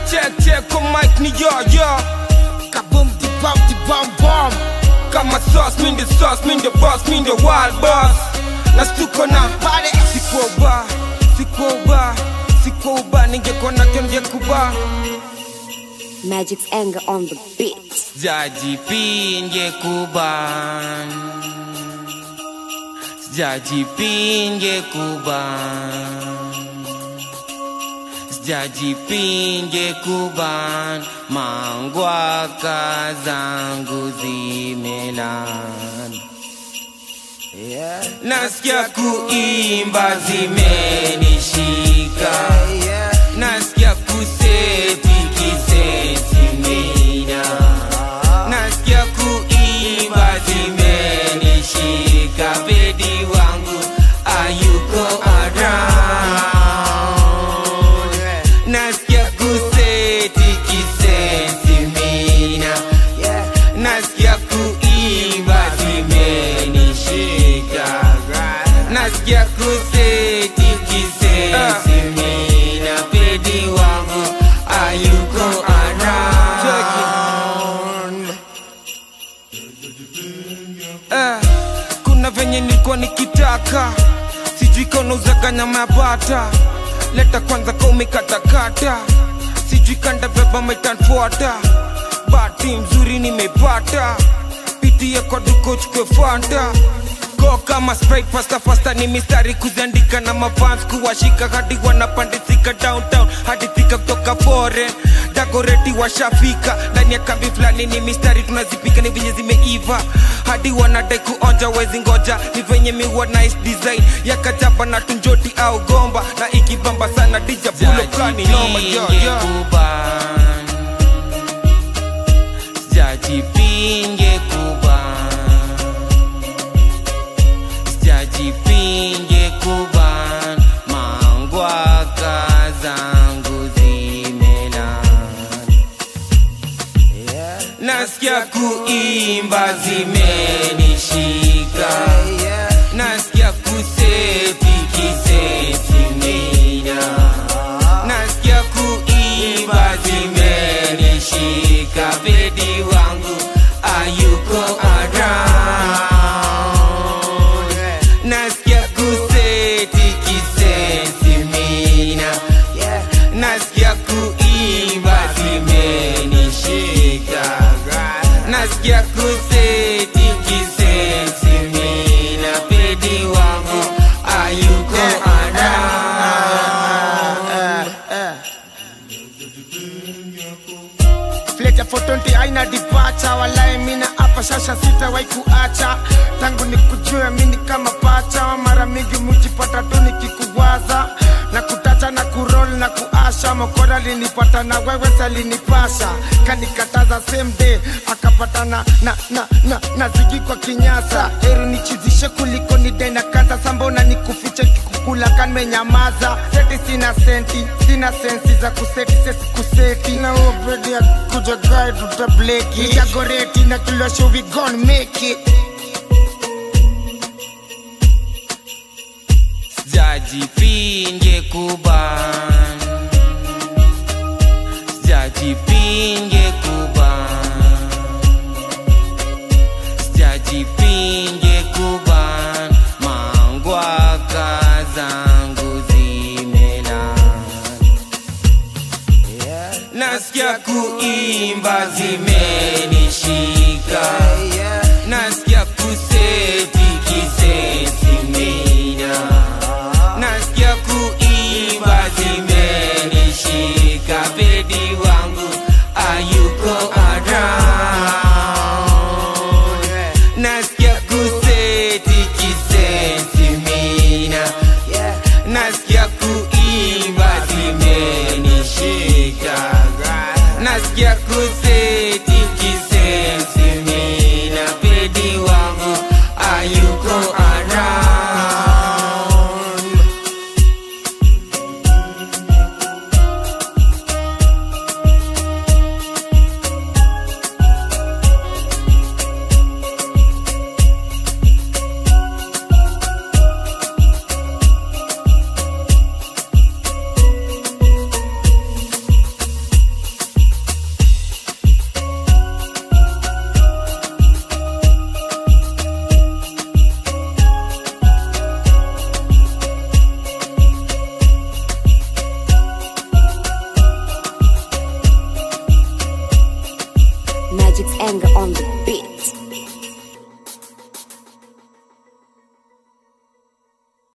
check check kwa mic ni yo yo Kaboom di bam di bam bam kama sauce mi the sauce mi the boss mi the wild boss na stuko na Pare sikuwa uba sikuwa uba sikuwa uba ningekuwa na kyo ningekuba Magic's anger on the beat. sijajipinge kuban sijajipinge kuban sijajipinge kuban mangwaka zangu zimelan Yeah nasikia kuimba zimenishika Yeah nasikia kuseti kisesimina nasikia kuimba zimenishika bedi wangu ayuko around nasikia kuseti kisesimina Yeah nasikia kuimba zimenishika nasikia kuseti kisesimina bedi wangu ayuko around Eh, kuna venye nilikuwa nikitaka sijui kaunauzaga nyama ya bata leta kwanza kaumekatakata sijui kanda beba metanfuata bati mzuri nimepata pitie kwa duko chukwe fanta go kama sprite fasta fasta ni mistari kuziandika na mafans kuwashika hadi wanapandisika downtown hadi thika kutoka foreign dagoreti washafika ndani ya kambi fulani ni mistari tunazipika ni venye zimeiva hadi wanadai kuonja wezi ngoja ni venye miwa nice design ya kajaba na tunjoti au gomba na ikibamba sana dija bulo kani noma yo yo sijajipinge kuban sijajipinge kuban mangwaka zangu zimelan Yeah nasikia kuimba zimenishika Yeah nasikia kuseti kisetimina nasikia kuimba zimenishika bedi wangu ayuko around nasikia kuseti kisetimina Yeah nasikia kuimba zimenishika nasikia kuseti kisesimina pedi wangu ayuko around Fleta for 20 aina dipacha walai mina hapa shasha sitawahi kuacha tangu nikujue mini kama pacha mara mingi mujipata tu nikikuwaza na kutacha na kurol na kuasha mokora linipata na wewe salinipasha kanikataza same day akapatana na, na, na, na zigi kwa kinyasa heri nichizishe kuliko nidai na kanta sambona nikufiche kikukula kanmenyamaza seti sina senti sina sensi za kuseti sesi kuseti na ubedi ya kuja gai tutableki nijagoreti na kilosho we gon make it sijajipinge kuban sijajipinge kuban sijajipinge kuban mangwaka zangu zimelan nasikia kuimba zimenishika nasikia kuseti kisesimina nasikia kuimba zimenishika bedi wangu ayuko around nasikia kuseti kisesimina nasikia kuimba zimenishika nasikia kuseti kisesimina Magic's anger on the beat.